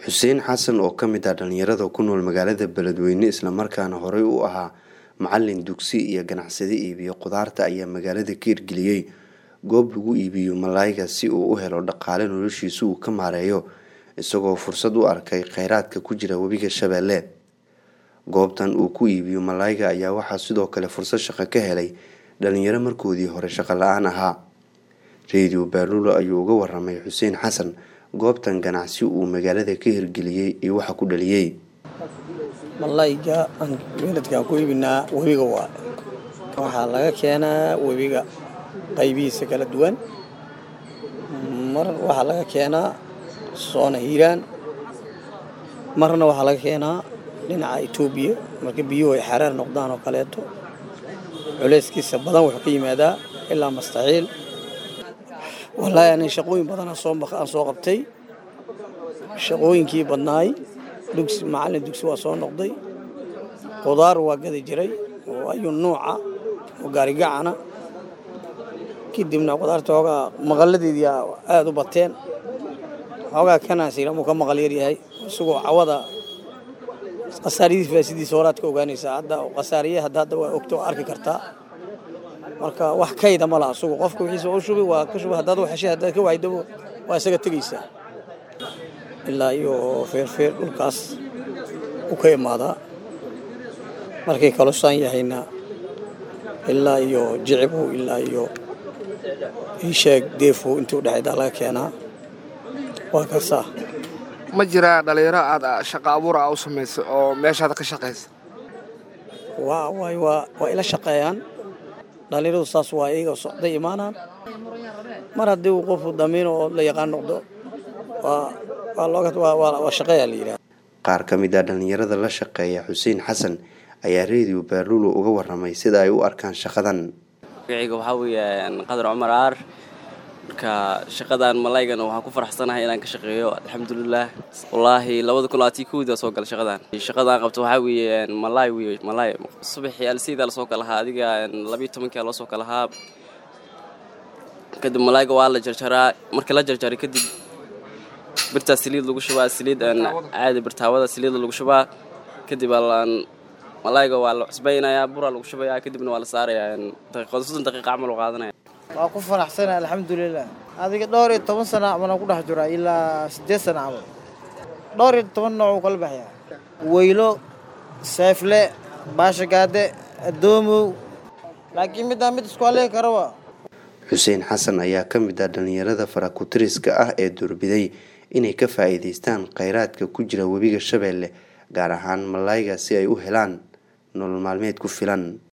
xuseen xasan oo ka mid ah dhalinyarada ku nool magaalada beledweyne islamarkaana horey u ahaa macalin dugsi iyo ganacsade iibiyo khudaarta ayaa magaalada ka hirgeliyey goob lagu iibiyo malaayga si uu u helo dhaqaale noloshiisa uu ka maareeyo isagoo fursad u arkay kheyraadka ku jira webiga shabeelle goobtan uu ku iibiyo malaayga ayaa waxaa sidoo kale fursad shaqo ka helay dhalinyaro markoodii hore shaqo la-aan ahaa radio baalulo ayuu uga waramay xuseen xasan goobtan ganacsi uu magaalada ka hirgeliyey iyo waxa ku dhaliyey malayga aan weladkaan ku iibinaa webiga waa waxaa laga keenaa webiga qaybihiisa kala duwan mar waxaa laga keenaa soona hiiraan marna waxaa laga keenaa dhinaca etoobiya marka biyuhu ay xareer noqdaan oo kaleeto culeyskiisa badan wuxuu ka yimaadaa ilaa mastaxiil wallaahi ani shaqooyin badan aan soo qabtay shaqooyinkii badnaay dugsi macallin dugsi waa soo noqday khudaar waa gadi jiray oo ayuu nuuca oo gaarigacana kadibna khudaarta hoogaa maqalladeedii aada u bateen hoogaa kanaasir amuu ka maqal yaryahay isagoo cawada khasaariyadiis faasidiisa horaad ka ogaanaysaa hadda khasaariye hadda hadda waa ogta waa arki kartaa marka wax kayda ma laha asugu qofka wixiisa u shubi waa ka shubi haddaad waxeshay haddaad ka waydabo waa isaga tegaysaa ilaa iyo feerfeer dhulkaas u ka imaadaa markay kalosaan yahayna ilaa iyo jicibow ilaa iyo iisheeg deefow intii udhexaydaa laga keenaa waa kasaa ma jiraa dhalinyaro aad shaqa abuur a u samaysa oo meeshaad ka shaqaysa waa waay waa waa ila shaqeeyaan dhalinyaradu saas waa iyaga socday imaanaan mar haddii uu qofku damiino oo la yaqaan noqdo waa shaqeeyaa la yidhaha qaar ka mid ah dhalinyarada la shaqeeya xuseen xasan ayaa radio baalulo uga waramay sida ay u arkaan shaqadan magacayga waxaa weeye qadar cumar aar marka shaqadan malaygana waxaan ku faraxsanahay inaan ka shaqeeyo alxamdulilah wallaahi labada kun labaatan kowda soo gala shaqadan shaqadaan qabto waxaa weeye malaay wey malaay subaxii alsiida lasoo kalahaa adiga labiyo tobankia loo soo kalahaa kadib malaayga waa la jarjaraa marka la jarjaray kadib birtaa saliid lagu shubaa saliid caadi birtaawada saliid lagu shubaa kadib malaayga waa la cusbaynayaa buraa lagu shubayaa kadibna waa la saarayaa daqiiqado soddon daqiiqa camal u qaadanaya waa ku faraxsana alxamdulilah adiga dhowr iyo toban sana camal ku dhex jiraa ilaa siddeed sana camal dhowr iyo toban nooc uu kala baxyaa weylo seefle baashagaade addoomow laakiin middaa mid isku halleegi karaba xuseen xasan ayaa ka mid ah dhalinyarada farakutiriska ah ee doorbiday inay ka faa'iidaystaan kheyraadka ku jira webiga shabeelle gaar ahaan malaayga si ay u helaan nolol maalmeed ku filan